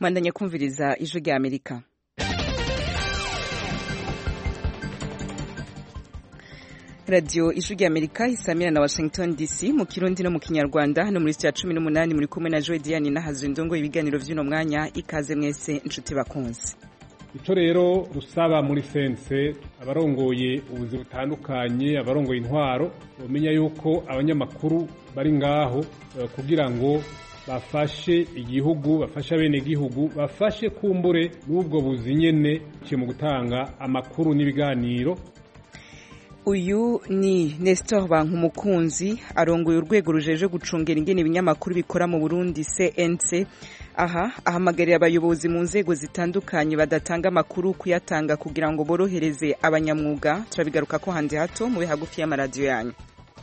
mwandanya kumviriza ijwi rya amerika radiyo ijwi rya amerika isamira na washington dc mu kirundi no mu kinyarwanda hano muri sitiya cumi n'umunani muri kumwe na joe diane n'ahazwe indongo ibiganiro by'uno mwanya ikaze mwese inshuti bakunze icyo rero rusaba muri sense abarongoye ubuzi butandukanye abarongoye intwaro bamenya yuko abanyamakuru bari ngaho kugira ngo bafashe igihugu bafashe abenegihugu bafashe kumbure n'ubwo buzi nyene mu gutanga amakuru n'ibiganiro uyu ni Nestor Bankumukunzi arongoye urwego rujeje gucungera ingene ibinyamakuru bikora mu Burundi CNC aha ahamagarira abayobozi mu nzego zitandukanye badatanga amakuru kuyatanga kugira ngo borohereze abanyamwuga turabigaruka ko handi hato mube hagufi y'amaradiyo yanyu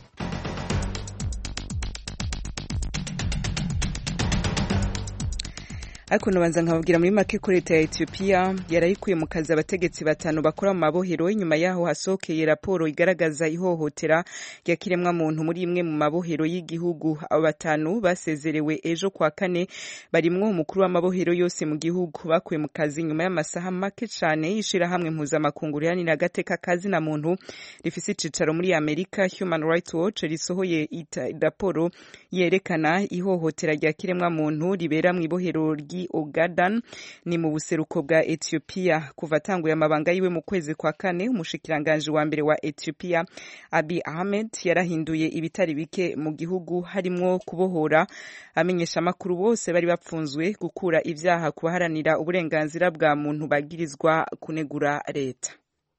ariko nabanza nkababwira muri make ko leta ya Ethiopia yarayikuye mu kazi abategetsi batanu bakora mu mabohero inyuma yaho hasohokeye raporo igaragaza ihohotera rya kiremwa muntu muri imwe mu mabohero y'igihugu abo batanu basezerewe ejo kwa kane barimwo umukuru w'amabohero yose mu gihugu bakuye mu kazi nyuma y'amasaha make cane y'ishirahamwe mpuzamakungu riharanira agateka kazi na muntu rifise icicaro muri Amerika Human Rights Watch risohoye raporo yerekana ihohotera rya kiremwa muntu ribera mu ibohero ry Ogaden ni mu buseruko bwa Ethiopia kuva atanguye amabanga yiwe mu kwezi kwa kane umushikiranganje wa mbere wa Ethiopia Abiy Ahmed yarahinduye ibitari bike mu gihugu harimwo kubohora amenyesha amakuru bose bari bapfunzwe gukura ivyaha kubaharanira uburenganzira bwa muntu bagirizwa kunegura leta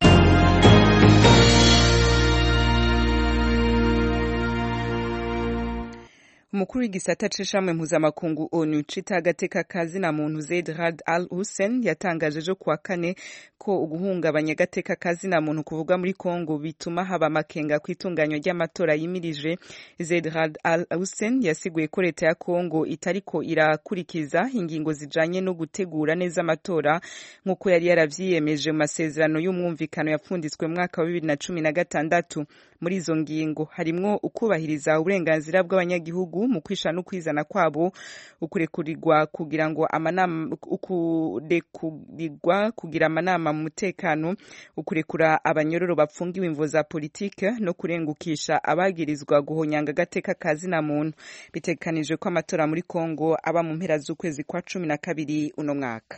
umukuru w'igisata c'ishamwe mpuzamakungu onu cita agateka kazi na muntu Zeid Rad Al Hussein yatangaje ejo kuwa kane ko uguhungabanya agateka kazi na muntu kuvugwa muri Kongo bituma haba amakenga ku itunganywa ry'amatora yimirije Zeid Rad Al Hussein yasiguye ko leta ya Kongo itariko irakurikiza ingingo zijanye no gutegura neza amatora nk'uko yari yaravyiyemeje mu masezerano y'umwumvikano yapfunditswe mu mwaka wa bibiri na cumi na gatandatu muri izo ngingo harimwo ukubahiriza uburenganzira bw'abanyagihugu mu kwisha no kwizana kwabo ukurekurirwa kugira ngo amanama ukurekurirwa kugira amanama mu mutekano ukurekura abanyororo bapfungiwe imvo za politike no kurengukisha abagirizwa guhonyanga agateka kazi na muntu bitegekanijwe ko amatora muri Kongo aba mu mpera z'ukwezi kwa cumi na kabiri uno mwaka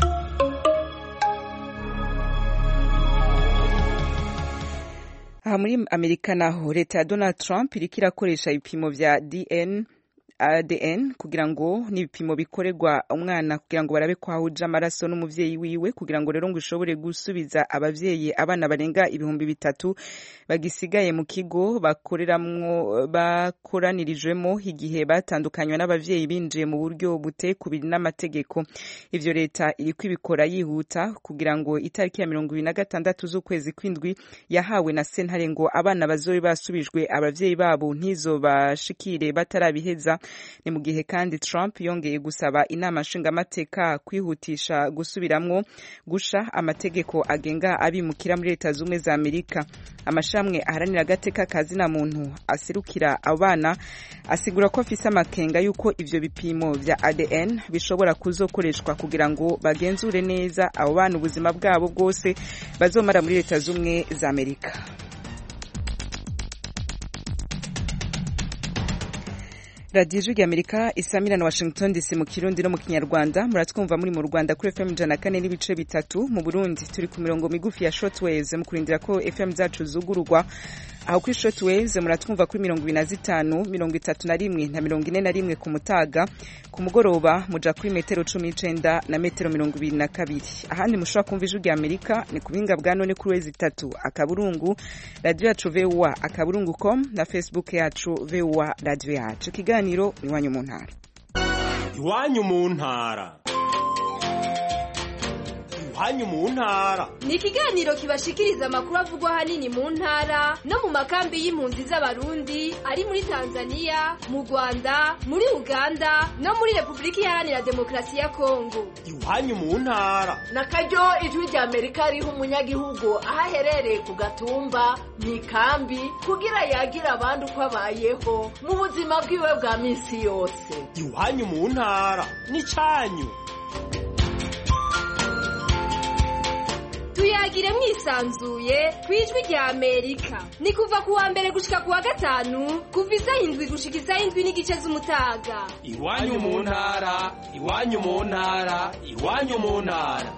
aha muri amerika naho leta ya donald trump iriko irakoresha ibipimo vya dn ADN kugira ngo n'ibipimo bikorerwa umwana kugira ngo barabe ko ahuje amaraso n'umuvyeyi wiwe kugira ngo rero ngo ishobore gusubiza abavyeyi abana barenga ibihumbi bitatu bagisigaye mu kigo bakoreramwo bakoranirijwemo igihe batandukanywa n'abavyeyi binjiye mu buryo butekubiri n'amategeko ivyo leta iriko ibikora yihuta kugira ngo itariki ya mirongo ibiri na gatandatu z'ukwezi kw'indwi yahawe na sentare ngo abana bazobe basubijwe abavyeyi babo ntizo bashikire batarabiheza ni mu gihe kandi Trump yongeye gusaba inama nshingamateka kwihutisha gusubiramwo gusha amategeko agenga abimukira muri leta z'ubumwe za Amerika amashamwe aharanira agateka kazi na muntu aserukira abana asigura ko afise amakenga yuko ivyo bipimo vya ADN bishobora kuzokoreshwa kugira ngo bagenzure neza abo bana ubuzima bwabo bwose bazomara muri leta z'ubumwe za Amerika radiyo ijwi amerika isamira na washington dc mu kirundi no mu kinyarwanda muratwumva muri mu rwanda kuri fm ijana kane n'ibice bitatu mu burundi turi ku mirongo migufi ya shortwaves mu kurindira ko fm zacu zugururwa aho kuri shortwaves muratwumva kuri mirongo ibiri na zitanu mirongo itatu na rimwe na mirongo ine na rimwe ku mutaga ku mugoroba muja kuri metero cumi n'icenda na metero mirongo ibiri na kabiri ahandi mushobora kumva ijwi rya amerika ni ku buhinga bwa none kuri wezi itatu akaburungu radiyo yacu voa akaburungu com na facebook yacu voa radiyo yacu ikiganiro iwanyu mu ntara iwanyu mu ntara iwanyu mu ntara ni ikiganiro kibashikiriza amakuru avugwa ahanini mu ntara no mu makambi y'impunzi z'abarundi ari muri tanzania mu rwanda muri uganda no muri repubulika iharanira demokarasi ya kongo iwanyu mu ntara na karyo ijwi rya amerika riha umunyagihugu aho aherereye ku gatumba mu ikambi kugira yagira abandi uko abayeho mu buzima bwiwe bwa minsi yose iwanyu mu ntara ni cyanyu tuyagire mwisanzuye ku ijwi rya amerika ni kuva ku wa mbere gushika ku wa gatanu kuva isaha indwi gushika isaha indwi n'igice z'umutaga iwanyu mu ntara iwanyu mu ntara iwanyu mu ntara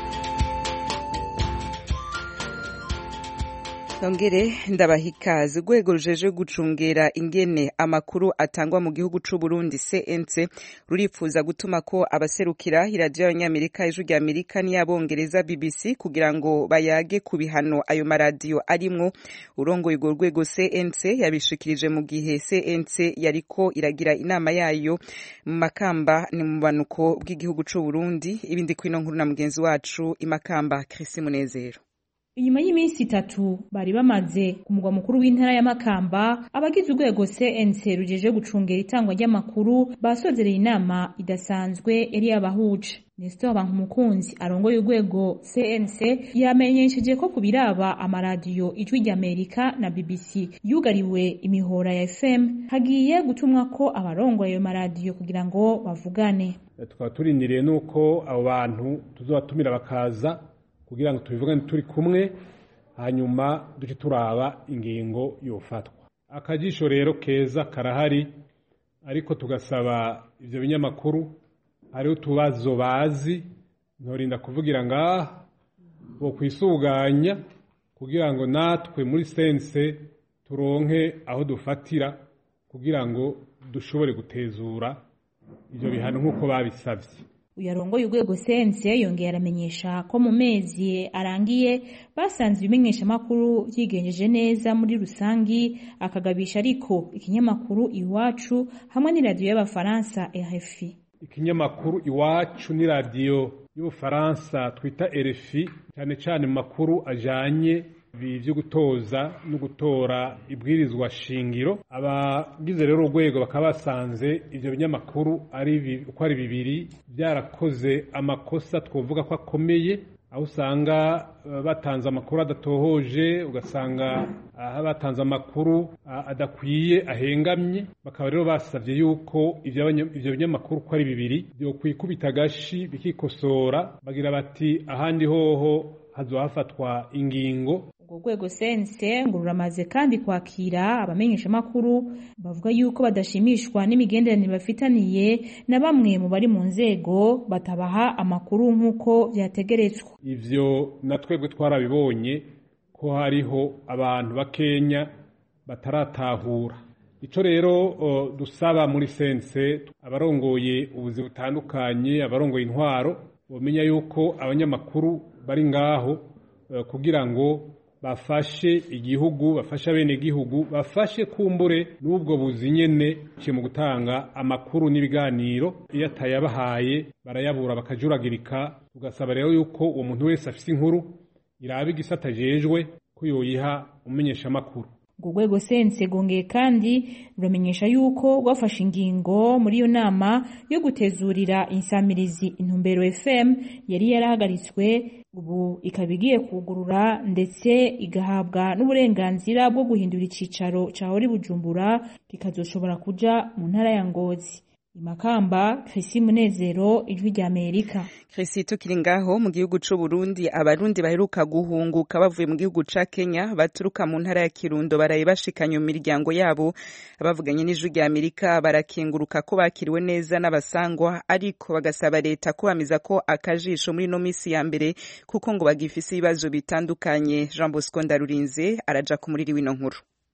Nongere ndabaha ikaze urwego rujeje gucungera ingene amakuru atangwa mu gihugu c'u Burundi CNC rurifuza gutuma ko abaserukira iradiyo y'abanyamerika ijwi rya Amerika n'iyabongereza BBC kugira ngo bayage ku bihano ayo maradiyo arimwo urongoye urwo rwego CNC yabishikirije mu gihe CNC yariko iragira inama yayo mu makamba ni mu banuko bw'igihugu c'u Burundi ibindi kwino nkuru na mugenzi wacu imakamba Chrisi Munezero inyuma y'iminsi itatu bari bamaze ku mugwa mukuru w'intara ya Makamba abagize urwego CNC rujeje gucungera itangwa ry'amakuru basozereye inama idasanzwe yari yabahuje Nestor Bankumukunzi arongoye urwego CNC yamenyesheje ko ku biraba amaradiyo ijwi ry'Amerika na BBC yugariwe imihora ya FM hagiye gutumwa ko abarongoye ayo maradiyo kugira ngo bavugane tukaba turindiriye nuko abo bantu tuzobatumira bakaza kugira ngo tubivugane turi kumwe hanyuma duce turaba ingingo yofatwa akajisho rero keza karahari ariko tugasaba ivyo binyamakuru hariho utubazo bazi ntorinda kuvugira ngaha bo kwisuganya kugira ngo natwe muri sense turonke aho dufatira kugira ngo dushobore gutezura ivyo bihano nk'uko babisavye uyarongoye urwego sense yongeye aramenyesha ko mu mezi arangiye basanze ibimenyeshamakuru vyigenjeje neza muri rusangi akagabisha ariko ikinyamakuru iwacu hamwe n'iradiyo y'abafaransa RFI ikinyamakuru iwacu n'iradiyo y'ubufaransa twita RFI cyane cyane mu makuru ajanye vyo gutoza no gutora ibwirizwa shingiro abagize rero urwego bakaba basanze ivyo binyamakuru ari uko ari bibiri byarakoze amakosa twovuga ko akomeye aho usanga batanze amakuru adatohoje ugasanga aha batanze amakuru adakwiye ahengamye bakaba rero basabye yuko ivyo binyamakuru ko ari bibiri byokwikubita agashi bikikosora bagira bati ahandi hoho hazohafatwa ingingo urwo rwego sense ngo ruramaze kandi kwakira abamenyeshamakuru bavuga yuko badashimishwa n'imigenderanire bafitaniye na bamwe mu bari mu nzego batabaha amakuru nk'uko vyategerezwa ivyo na twebwe twarabibonye ko hariho abantu bakenya bataratahura ico rero uh, dusaba muri sense abarongoye ubuzi butandukanye abarongoye intwaro bomenya yuko abanyamakuru bari ngaho uh, kugira ngo bafashe igihugu bafashe abene igihugu bafashe kumbure n'ubwo buzi nyene ciye mu gutanga amakuru n'ibiganiro iyo atayabahaye barayabura bakajuragirika tugasaba rero yuko uwo muntu wese afise inkuru iraba igisata ajejwe ko yoyiha umenyeshamakuru urwo rwego sense rwongeye kandi ruramenyesha yuko rwafashe ingingo muri iyo nama yo gutezurira insamirizi intumbero fm yari yarahagaritswe ubu ikaba igiye kugurura ndetse igahabwa n'uburenganzira bwo guhindura icicaro ca hori bujumbura kikazoshobora kuja mu ntara ya ngozi imakamba Chrisi Munezero ijwi rya Amerika Chrisi tukiri ngaho mu gihugu c'u Burundi abarundi baheruka guhunguka bavuye mu gihugu ca Kenya baturuka mu ntara ya Kirundo baraye bashikanye mu miryango yabo abavuganye n'ijwi rya Amerika barakenguruka ko bakiriwe neza n'abasangwa ariko bagasaba leta kubamiza ko akajisho muri no misi ya mbere kuko ngo bagifise ibibazo bitandukanye Jean Bosco Ndarurinze araja ku muriri wino nkuru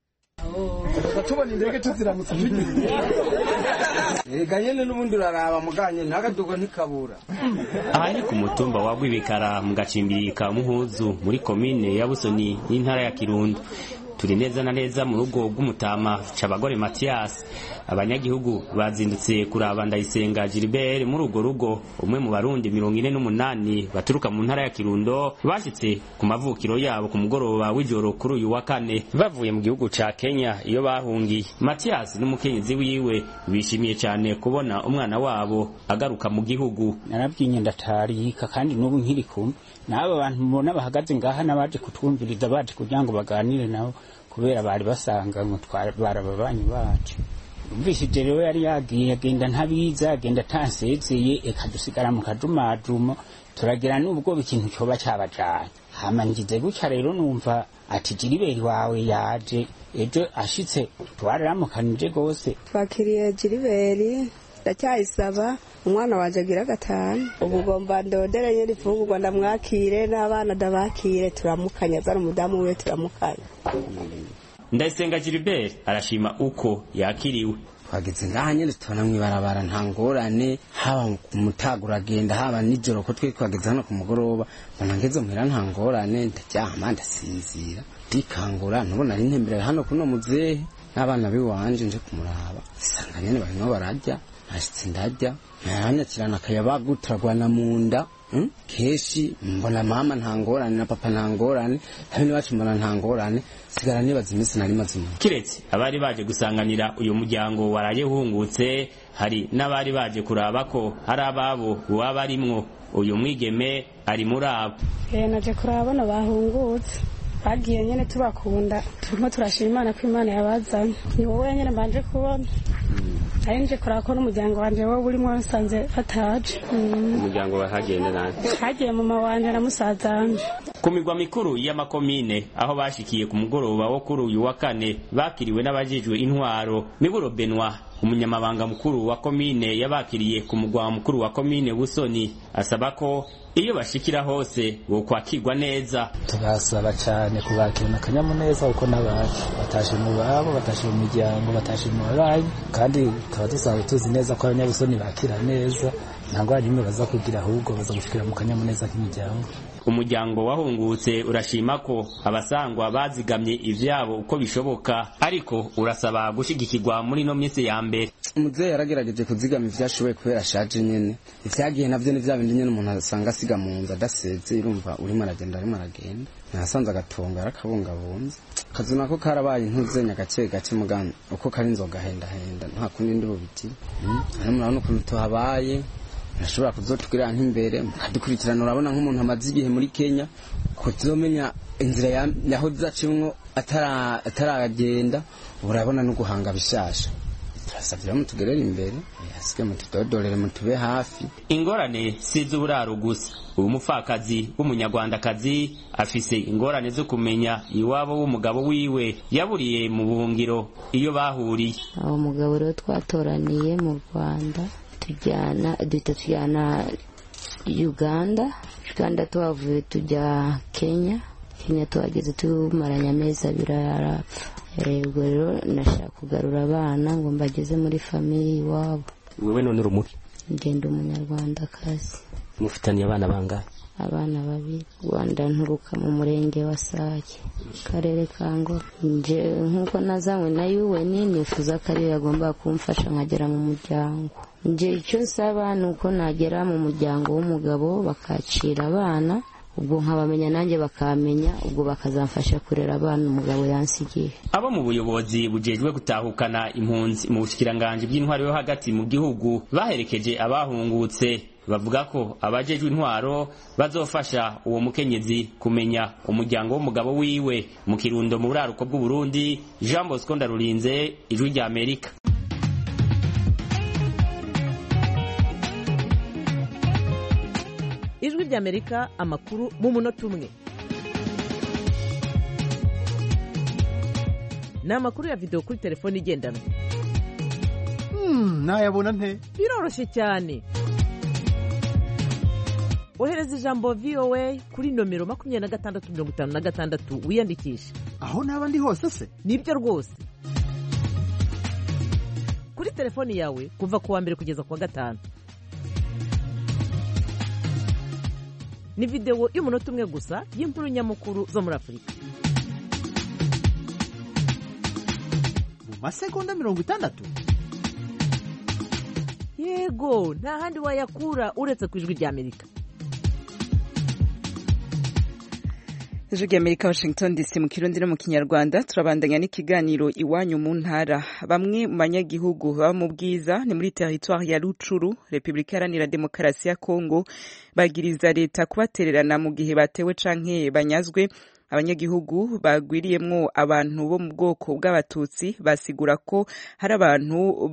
tubona indege tuziramutse ega nyene n'ubundi uraraba muganye ntagadugo ntikabura aha ni ku mutumba wa Rwibikara mu gacimbiri ka Muhuzu muri komine ya Busoni y'intara ya Kirundo turi neza na neza mu rugo rw'umutama Cabagore Mathias abanyagihugu bazindutse kuraba Ndayisenga Gilbert muri urwo rugo umwe mu barundi mirongo ine n'umunani baturuka mu ntara ya Kirundo bashitse ku mavukiro yabo ku mugoroba w'ijoro kuri uyu wa kane bavuye mu gihugu ca Kenya iyo bahungiye Mathias n'umukenyezi wiwe bishimiye cyane kubona umwana wabo agaruka mu gihugu narabwinye ndatarika kandi n'ubu nkiri kumwe n'aba bantu mubona bahagaze ngaha n'abaje kutwumviriza baje kugira ngo baganire nabo kubera bari basanga ngo barababanyi bacu umvishije rero yari yagiye agenda ntabiza agenda atansezeye eka dusigara mu kajumajumo turagira n'ubwo ikintu cyoba cyabajanye hama ngize gutya rero numva ati jiriberi wawe yaje ejo ashitse twararamukanije rwose twakiriye jiriberi ndacyayisaba umwana wanje agira gatanu ubu ugomba ndodere nyiri ifungurwa ndamwakire n'abana ndabakire turamukanya zari umudamu we turamukanya ndayisenga gilbert arashima uko yakiriwe twageze ngaha nyine tubona mw'ibarabara nta ngorane haba ku mutaga uragenda haba nijoro ko twe twageze hano ku mugoroba mbona ngeze muhira nta ngorane ndaryama ndasinzira ndikangura ntubona ari ntemberera hano kuno muzehe n'abana b'iwanje nje kumuraba nsanga nyene barimo bararya nashitse ndarya naranyakirana akayabagu turagwana mu nda Mm? keshi mbona mama nta ngorane na papa nta ngorane habe n'iwacu mbona nta ngorane sigara nibaza iminsi nari maze umuntu kiretse abari baje gusanganira uyu muryango waraye uhungutse hari n'abari baje kuraba ko hari ababo waba arimwo uyu mwigeme ari muri abo Eh naje kurabona bahungutse bagiye nyene tubakunda turimo turashima imana ko imana yabazanye ni wowe nyene mbanje kubona ari nje kuraba ko n'umuryango wanje wowe urimo nsanze bataje Mm. umuryango wahagenda nani hagiye mama wanje na musaza wanje ku migwa mikuru y'amakomine aho bashikiye ku mugoroba wo kuri uyu wa kane bakiriwe n'abajejwe intwaro miburo benwa umunyamabanga mukuru wa komine yabakiriye ku mugwa mukuru wa komine busoni asaba ko iyo bashikira hose bokwakirwa neza turasaba cyane kubakirana akanyamuneza kuko n'abacu batashe mu babo batashe mu miryango batashe mu babanyi kandi tukaba dusanzwe tuzi neza ko abanyabusoni bakira neza nta ngwara n'imwe baza kugira ahubwo baza gushikira mu kanyamuneza k'imiryango umuryango wahungutse urashima ko abasangwa bazigamye ivyabo uko bishoboka ariko urasaba gushigikirwa muri no minsi ya mbere umuzehe yaragerageje kuzigama ivyashoboye kubera ashaje nyene ivyagiye navyo ni vya bindi nyene umuntu asanga asiga mu nzu adaseze irumva urimo aragenda arimo aragenda nasanze agatongo yarakabungabunze akazu nako karabaye intuzenya gake gake mugana uko kari inzoga hendahenda nta kundi ndi bubigire hano murabona ukuntu tuhabaye ntashobora kuzotubwira nk'imbere mukadukurikirana urabona nk'umuntu amaze igihe muri kenya ko tuzomenya inzira ya- yaho zacimwo atara- ataragenda urabona no guhanga bishasha turasabye rero mutugerere imbere hasigaye mutudodorere mutube hafi ingorane si iz'uburaro gusa uyu mupfakazi w'umunyarwandakazi afise ingorane zo kumenya iwabo w'umugabo wiwe yaburiye mu buhungiro iyo bahuriye uwo mugabo rero twatoraniye mu rwanda tujyana duhita tujyana uganda uganda tuhavuye tujya kenya kenya tuhageze tumaranye amezi abiri arapfa Eh, ubwo rero nashaka kugarura abana ngo mbageze muri famiye iwabo wewe none uri umuki ngenda umunyarwandakazi mufitaniye abana bangahe abana babiri rwanda nturuka mu murenge wa sake karere ka ngoro nje nk'uko nazanywe na un nifuza ko ariyo yagomba kumfasha nkagera mu muryango nje icyo nsaba ni uko nagera mu muryango w'umugabo bakacira abana ubwo nkabamenya nanjye bakamenya ubwo bakazamfasha kurera abana umugabo yansigiye abo mu buyobozi bujejwe gutahukana impunzi mu bushikiranganji bw'intwaro yo hagati mu gihugu baherekeje abahungutse bavuga ko abajejwe intwaro bazofasha uwo mukenyezi kumenya umuryango w'umugabo wiwe mu kirundo mu buraruko bw'uburundi jean bosco ndarurinze ijwi rya amerika ijwi ry'amerika amakuru mu munota umwe ni amakuru ya videwo kuri telefone igendanwa nayabona nte biroroshye cyane ohereza ijambo voa kuri nomero makumyabiri na gatandatu mirongo itanu na gatandatu wiyandikishe aho naba ndi hose se nibyo rwose kuri telefoni yawe kuva ku wa mbere kugeza ku wa gatanu ni videwo y'umunota umwe gusa y'inkuru nyamukuru zo muri afurika mu masegonda mirongo itandatu yego nta handi wayakura uretse ku ijwi rya amerika ijwi rya amerika washington dc mu kirundi no mu kinyarwanda turabandanya n'ikiganiro iwanyu mu ntara bamwe mu banyagihugu baba mu bwiza ni muri teritwari ya rucuru repubulika iharanira demokarasi ya kongo bagiriza leta kubatererana mu gihe batewe canke banyazwe abanyagihugu bagwiriyemwo abantu bo mu bwoko bw'abatutsi basigura ko hari abantu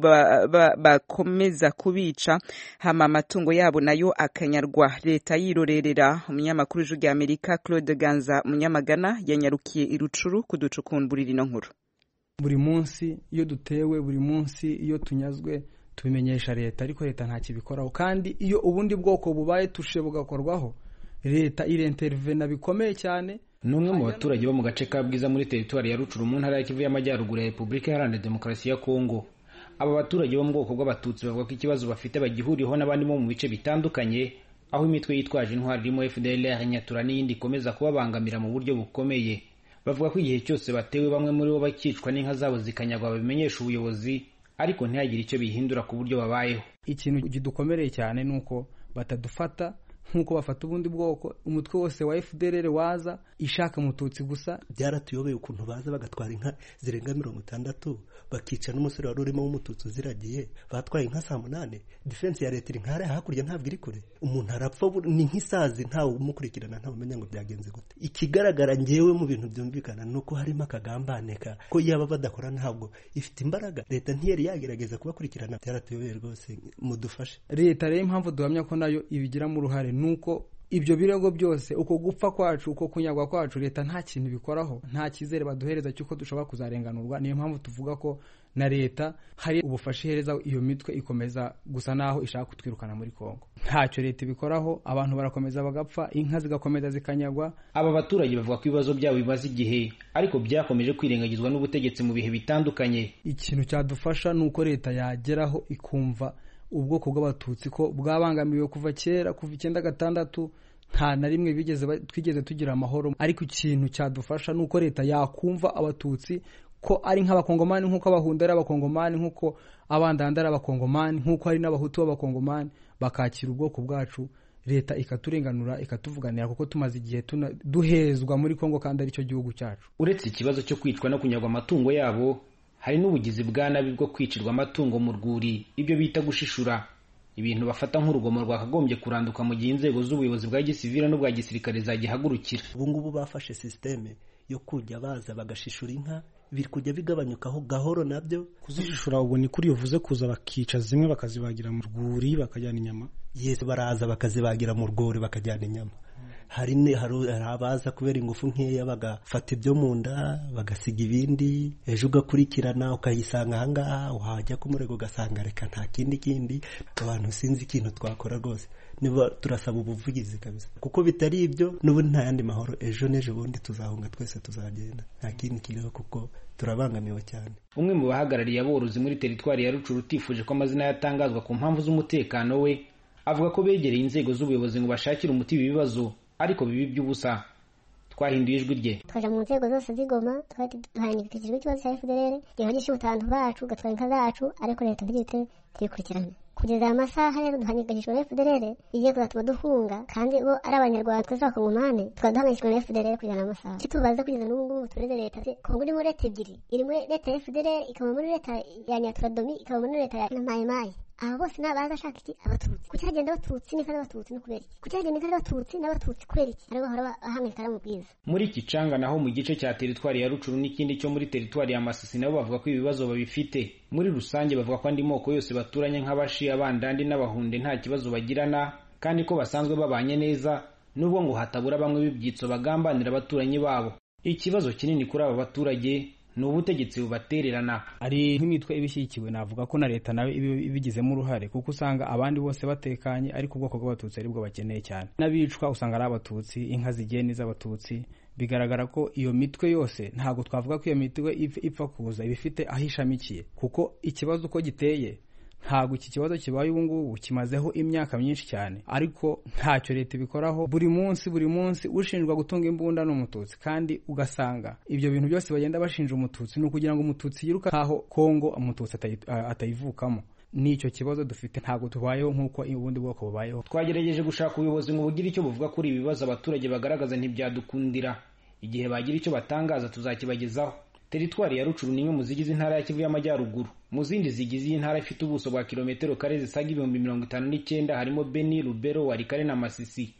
bakomeza kubica hama amatungo yabo nayo akanyarwa leta yirorerera umunyamakuru w'ijwi rya amerika claude ganza munyamagana yanyarukiye irucuru kuducukumburira ino nkuru buri munsi iyo dutewe buri munsi iyo tunyazwe tubimenyesha leta ariko leta nta kibikoraho kandi iyo ubundi bwoko bubaye tushe bugakorwaho leta irentervena bikomeye cyane ni umwe mu baturage bo mu gace ka bwiza muri teritwari ya rucuru mu ntara ya kivu y'amajyaruguru ya repubulika iharanira demokarasi ya kongo aba baturage bo mu bwoko bw'abatutsi bavuga ko ikibazo bafite bagihuriyeho n'abandi bo mu bice bitandukanye aho imitwe yitwaje intwari irimo fdlr nyatura n'iyindi ikomeza kubabangamira mu buryo bukomeye bavuga ko igihe cyose batewe bamwe muri bo bakicwa n'inka zabo zikanyagwa babimenyesha ubuyobozi ariko ntihagire icyo bihindura ku buryo babayeho ikintu kidukomereye cyane ni uko batadufata nk'uko bafata ubundi bwoko umutwe wose wa fdr waza ishaka umututsi gusa byaratuyobeye ukuntu baza bagatwara inka zirenga mirongo itandatu bakica n'umusore wari urimo w'umututsi uziragiye batwaye inka saa munani defense ya leta iri nkare hakurya ntabwo iri kure umuntu arapfa ni nk'isazi ntawe umukurikirana ntawe umenya ngo byagenze gute ikigaragara ngewe mu bintu byumvikana ni uko harimo akagambane ko yaba badakora ntabwo ifite imbaraga leta ntiyari yagerageza kubakurikirana byaratuyobeye rwose mudufashe leta rero impamvu duhamya ko nayo ibigiramo uruhare nuko ibyo birego byose uko gupfa kwacu uko kunyagwa kwacu leta nta kintu bikoraho nta cyizere baduhereza cy'uko dushobora kuzarenganurwa niyo mpamvu tuvuga ko na leta hari ubufasha ihereza iyo mitwe ikomeza gusa naho ishaka kutwirukana muri kongo ntacyo leta ibikoraho abantu barakomeza bagapfa inka zigakomeza zikanyagwa aba baturage bavuga ko ibibazo byabo bimaze igihe ariko byakomeje kwirengagizwa n'ubutegetsi mu bihe bitandukanye ikintu cyadufasha ni uko leta yageraho ikumva ubwoko bw'abatutsi ko bwabangamiwe kuva kera kuva icyenda gatandatu nta na rimwe twigeze tugira amahoro ariko ikintu cyadufasha ni uko leta yakumva abatutsi ko ari nk'abakongomani nk'uko abahunda ari abakongomani nk'uko abandanda ari abakongomani nk'uko hari n'abahutu b'abakongomani bakakira ubwoko bwacu leta ikaturenganura ikatuvuganira kuko tumaze igihe duhezwa muri kongo kandi aricyo gihugu cyacu uretse ikibazo cyo kwicwa no kunyagwa amatungo yabo hari n'ubugizi bwa nabi bwo kwicirwa amatungo mu rwuri ibyo bita gushishura ibintu bafata nk'urugomo rwakagombye kuranduka mu gihe inzego z'ubuyobozi bwa gisivile n'ubwa gisirikare zagihagurukira ubu ngubu bafashe sisiteme yo kujya baza bagashishura inka biri kujya bigabanyukaho gahoro nabyo kuzishishura ubu ni kuri uvuze kuza bakica zimwe bakazibagira mu rwuri bakajyana inyama yesi baraza bakazibagira mu rwuri bakajyana inyama hari abaza kubera ingufu nkeya bagafata ibyo mu nda bagasiga ibindi ejo ugakurikirana ukayisanga ahangaha wajya ku murego ugasanga reka nta kindi kindi abantu sinzi ikintu twakora rwose niba turasaba ubuvugizi kabisa kuko bitari ibyo n'ubundi nta yandi mahoro ejo n'ejo bundi tuzahunga twese tuzagenda nta kindi kiriho kuko turabangamiwe cyane umwe mu bahagarariye aborozi muri teritwari ya rucuru utifuje ko amazina yatangazwa ku mpamvu z'umutekano we avuga ko begereye inzego z'ubuyobozi ngo bashakire umuti ibi bibazo ariko bibi by'ubusa twahinduye ijwi rye twaja mu nzego zose z'igoma duhangikishijwe ikibazo cya fdr gihogisha ubutantu bacu gatwara inka zacu ariko leta ntigite tuyikurikirane kugeza aya masaha rero duhangikishijwe na fdr igiye kuzatuma duhunga kandi bo ari abanyarwanda twese abakongomani tukaba duhangikishijwe na fdr kugeza amasaha icyo tubaza kugeza n'ubu ngubu tureze leta kongo irimo leta ebyiri iri muri leta ya fdr ikaba muri leta ya nyaturadomi ikaba muri leta ya mayimayi aba bose ni abaza ashaka iki abatutsi kuki hagenda abatutsi n'inka z'abatutsi no kubera iki kuki hagenda inka z'abatutsi n'abatutsi kubera iki aribo bahora bahangayika mu bwiza muri kicanga naho mu gice cya teritwari ya rucuru n'ikindi cyo muri teritwari ya masisi nabo bavuga ko ibibazo babifite muri rusange bavuga ko andi moko yose baturanye nk'abashi abandandi n'abahunde nta kibazo bagirana kandi ko basanzwe babanye neza nubwo ngo hatabura bamwe b'ibyitso bagambanira abaturanyi babo ikibazo kinini kuri aba baturage ni ubutegetsi bubatererana ari nk'imitwe ibishyigikiwe navuga ko na leta nawe ibigizemo uruhare kuko usanga abandi bose batekanye ariko ubwoko bw'abatutsi aribwo bakeneye cyane n'abicwa usanga ari abatutsi inka zigiye n'iz'abatutsi bigaragara ko iyo mitwe yose ntabwo twavuga ko iyo mitwe ipfa kuza iba ifite aho ishamikiye kuko ikibazo uko giteye ntabwo iki kibazo kibaye ubu ngubu kimazeho imyaka myinshi cyane ariko ntacyo leta ibikoraho buri munsi buri munsi ushinjwa gutunga imbunda ni umututsi kandi ugasanga ibyo bintu byose bagenda bashinja umututsi ni ukugira ngo umututsi yiruka nkaho kongo umututsi atayivukamo n'icyo kibazo dufite ntabwo tubayeho nk'uko ubundi bwoko bubayeho twagerageje gushaka ubuyobozi ngo bugire icyo buvuga kuri ibi bibazo abaturage bagaragaza ntibyadukundira igihe bagira icyo batangaza tuzakibagezaho teritwari ya rucuru ni imwe mu zigize intara ya kivu y'amajyaruguru mu zindi zigize iyi ntara ifite ubuso bwa kilometero kare zisaga ibihumbi mirongo itanu n'icyenda harimo beni rubero warikare na masisi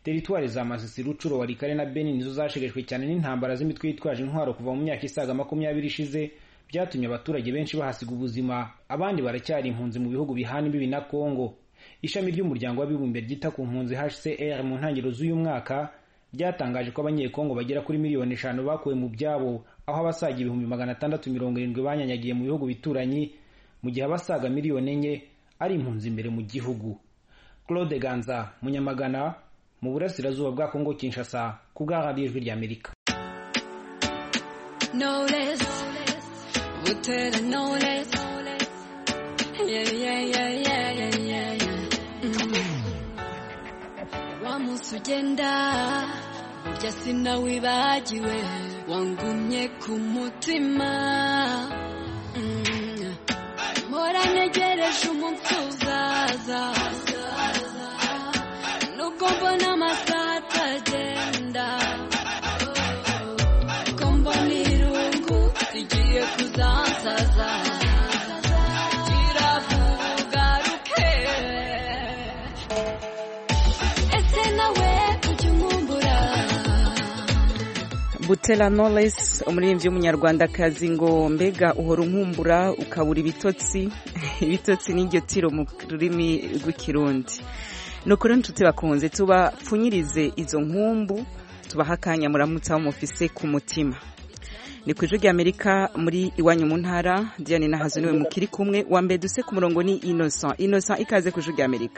teritwari za masisi rucuro warikare na beni nizo zashegeshwe cyane n'intambara z'imitwe yitwaje intwaro kuva mu myaka isaga makumyabiri ishize byatumye abaturage benshi bahasiga ubuzima abandi baracyari impunzi mu bihugu bihana imbibi na kongo ishami ry'umuryango w'abibumbye ryita ku mpunzi hcr mu ntangiriro z'uyu mwaka ryatangaje ko abanyekongo bagera kuri miliyoni eshanu bakuwe mu byabo aho abasaga ibihumbi magana atandatu mirongo irindwi banyanyagiye mu bihugu bituranyi mu gihe abasaga miliyoni enye ari impunzi imbere mu gihugu claude ganza munyamagana mu burasirazuba bwa kongo kinshasa ku bwa radiyo ijwi ry'amerika Knowless, Butera knowless. Yeah, yeah, yeah, yeah, yeah, yeah, yeah. Mm. Wa munsi ugenda burya sinawibagiwe wangumye ku mutima Mm. mpora ntegereje umunsi uzaza nubwo mbona amasaha atagenda ko mbona irungu rigiye kuzansaza kiravugaruke ese nawe ujya unkumbura Butera Knowless umuririmbyi w'umunyarwandakazi ngo mbega uhora unkumbura ukabura ibitotsi ibitotsi n'iryo tiro mu rurimi rw'ikirundi ni ukuri nshuti bakunze tubapfunyirize izo nkumbu tubaha akanya muramutse aho mufise ku mutima ni ku ijwi ry'amerika muri iwanyu mu ntara diane nahazo niwe mukiri kumwe wa mbere duse ku murongo ni innocent innocent ikaze ku ijwi ry'amerika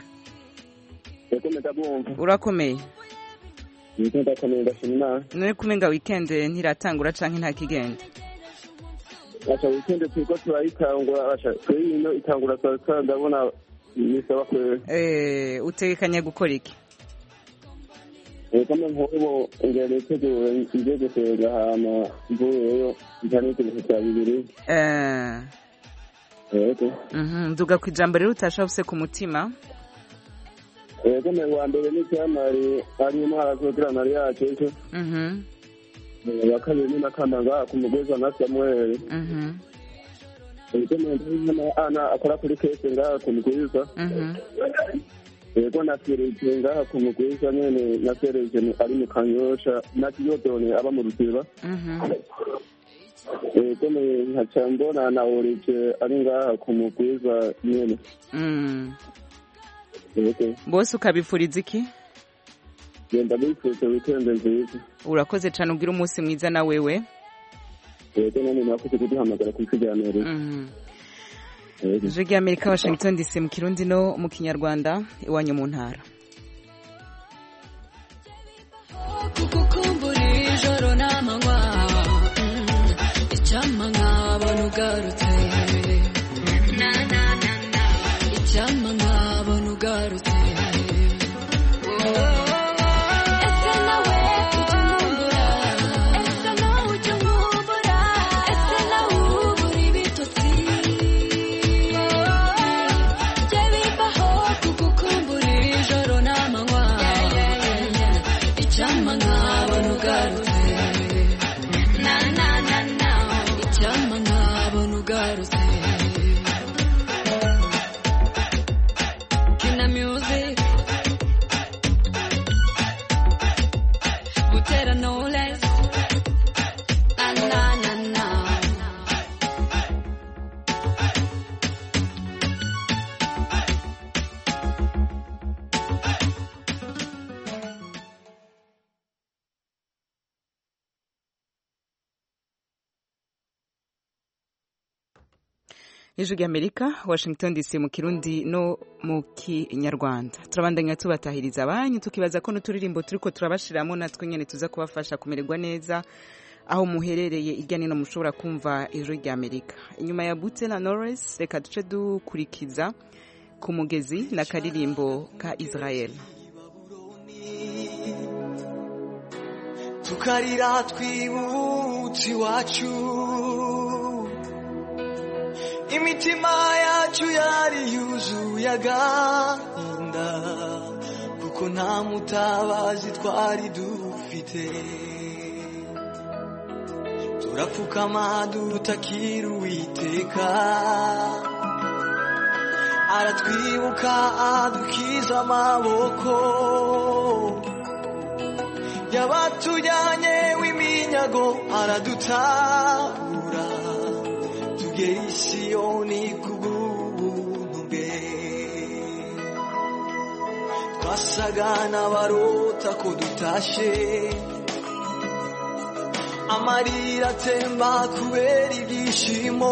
urakomeye ndakomeye ndashima imana none kumenga weekend ntiratangura canke nta kigenda aca wikende turiko turayitangura aca twebwe ino itangura saa sita ndabona nisaba kwera eh utegekanya gukora iki kama nk'ubu ngera nitegure ngiye gusenga hama mvuyeyo ntanike ibintu bya bibiri eh yego mhm nduga ku ijambo rero utashavuse ku mutima yego me wa mbere ni cyamari ari intwara zogirana yacu ejo mhm wa kabiri ni nakanda ku mugweza na samuel mhm yego me ndabona ana akora kuri kese ngaha ku mugwiza mhm yego na Fereje ngaha ku mugwiza nyene na Fereje ari mu kanyosha na Kiyodone aba mu ruziba mhm yego me nkaca mbona na Orije ari ngaha ku mugwiza nyene mm yego bose ukabifuriza iki genda bifuza weekend nziza urakoze cyane ugira umunsi mwiza na wewe yego none mwakoze kuduhamagara ku isi rya Amerika mhm Yego. ijwi ry'amerika washington dc mu kirundi no mu kinyarwanda iwanyu mu ntara kukukumbura ijoro n'amanywa Mm, icyampa nkabona ugarutse Na, na, na, na. icyampa nkabona ugarutse Ese nawe ujya unkumbura? Ese nawe ujya unkumbura? Ese nawe ubura ibitotsi? Jye bibaho kugukumbura ijoro n'amanywa icyampa nkabona ugarutse na na na na icyampa nkabona ugarutse kina music gutera knowless na na na na ijwi ry'amerika washington dc mu kirundi no mu kinyarwanda turabandanya tubatahiriza abanyu tukibaza ko n'uturirimbo turiko turabashiramo natwe nyene tuza kubafasha kumererwa neza aho muherereye irya nino mushobora kumva ijwi ry'amerika inyuma ya bute na norris reka duce dukurikiza ku mugezi na karirimbo ka israel tukarira twibutse iwacu imitima yacu yari yuzuye agahinda kuko nta mutabazi twari dufite turapfukama dutakira uwiteka aratwibuka adukiza amaboko yabatujyanye w'iminyago aradutabura tugera i siyoni kubw'ubuntu bwe twasaga n'abarota ko dutashe amarira atemba kubera ibyishimo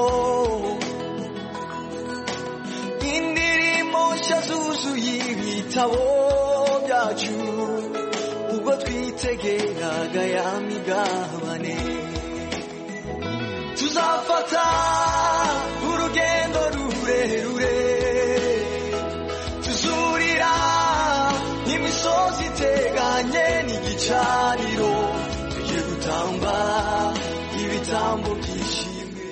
indirimbo nshya zuzuye ibitabo byacu ubwo twitegeraga ya migabane tuzafata urugendo rurerure tuzurira imisozi iteganye n'igicaniro tujye gutamba ibitambo byishimwe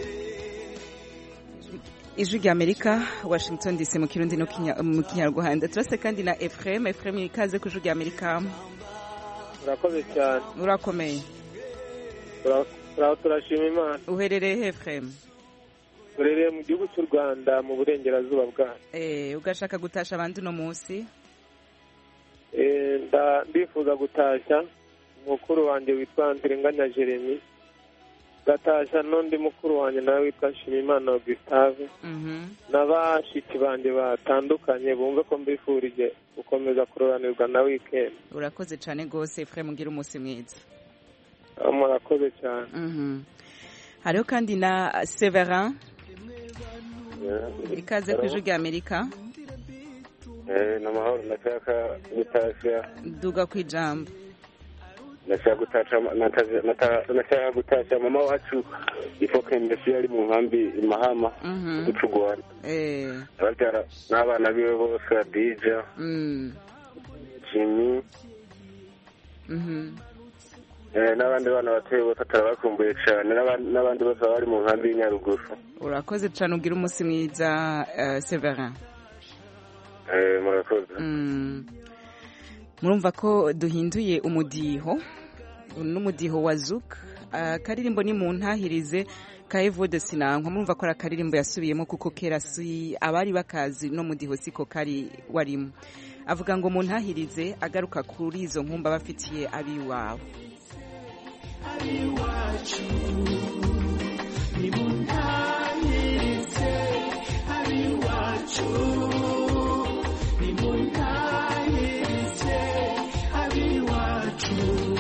ijwi rya amerika washington dc mu kirundi no Kinya- mu kinyarwanda turase kandi na efuremu efuremu ikaze ku ijwi rya amerika urakoze cyane urakomeye Tura- tura- turashima imana uherereye he efuremu turereye mu gihugu cy'u rwanda mu burengerazuba bwayo Eh, ugashaka gutasha abandi uno munsi Eh, nda- ndifuza gutashya mukuru wanjye witwa ntirenganya jeremy gatashya n'undi mukuru wanjye nawe witwa nshimiyimana gustave n'abashiki banjye batandukanye bumve ko mbifurije gukomeza kuroranirwa na wikendi urakoze cyane rwose efuremu ugira umunsi mwiza Ah, murakoze cyane Mhm. hariho kandi na severin ikaze ku ijwi rya amerika ni amahoro ndashaka gutashya duga ku ijambo ndashaka gutasha nataje- nata- ndashaka gutashya mama wacu ifoke mbese yari mu nkambi i mahama Mhm. guca u rwanda Eh, ababyara n'abana biwe bose adija mm, jimmy mhm. eh, n'abandi bana batoye bose atarabakumbuye cyane n'abandi n'abandi bose baba bari mu nkambi y'inyaruguru urakoze cyane ugira umunsi mwiza eh, severin Eh, murakoze Mm. murumva ko duhinduye umudiho n'umudiho wa zuka akaririmbo ni mu ntahirize ka evode sinankwa murumva ko ari akaririmbo yasubiyemo kuko kera si abari bakazi no mudiho siko kari warimo avuga ngo mu ntahirize agaruka kuri izo nkumba bafitiye abiwabo abiwacu nimuntangirize abiwacu nimuntangirize abiwacu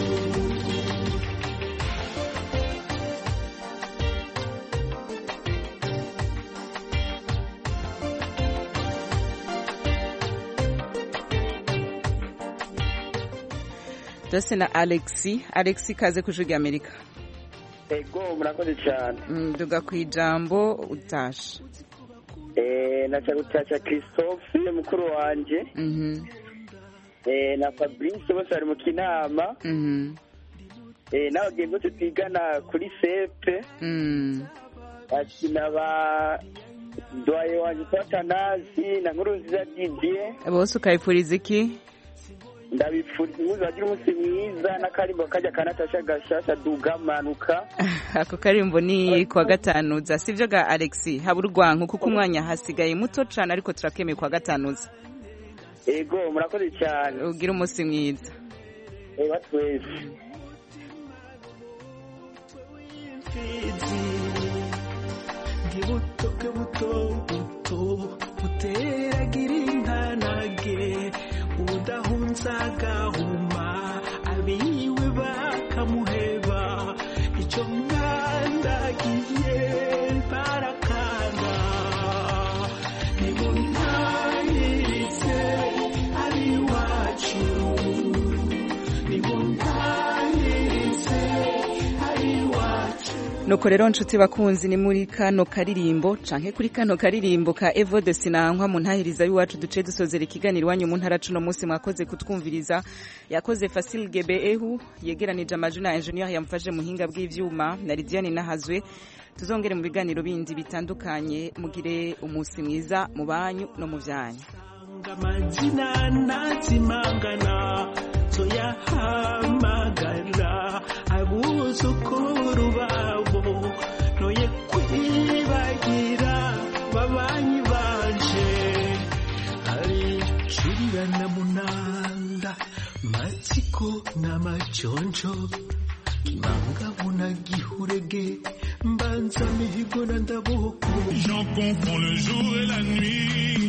ndetse na alexi alexi kaze ku ijwi ry'amerika ego murakoze cyane Mm, duga ku ijambo utashe Eh, naca gutashya christophe mukuru wanje Mhm, Eh, na fabrice bose bari mu kinama mhm, Eh, n'abagenzi bose twigana kuri sepe mm. akina ba dwaye wanje twatanazi na nkuru nziza didier bose ukayipfuriza iki ndabipfuriza impuzu bagira umunsi mwiza n'akarimbo kajya kanatasha gashasha duga manuka ako karimbo ni kuwa gatanu si byo ga alexi haba urwanko kuko umwanya hasigaye muto cyane ariko turakemeye kuwa gatanu ego murakoze cyane ugira umunsi mwiza eba twese ndi buto bwe buto buto buteragira intanage udahunza agahuma abiwe bakamuheba icyo mwandagiye barakanga nimuntangirize abiwacu nimuntangirize abiwacu nuko rero nshuti bakunzi ni muri kano karirimbo canke kuri kano karirimbo ka evo de sinankwa mu ntahiriza y'iwacu duce dusozera ikiganiro iwanyu mu ntara cuno munsi mwakoze kutwumviriza yakoze fasil gebe ehu yegeranije amajwi na engineer yamfashe muhinga bw'ivyuma na lidiane nahazwe tuzongere mu biganiro bindi bitandukanye mugire umunsi mwiza mu banyu no mu vyanyu amazina ntazimangana tuyahamagara abuzukuru babo noye kwibagira babanyi banje hari kirira na munanda matsiko n'amachonjo kimangabo na gihurege mbanza mihigo na ndaboko J'en confonds le jour et la nuit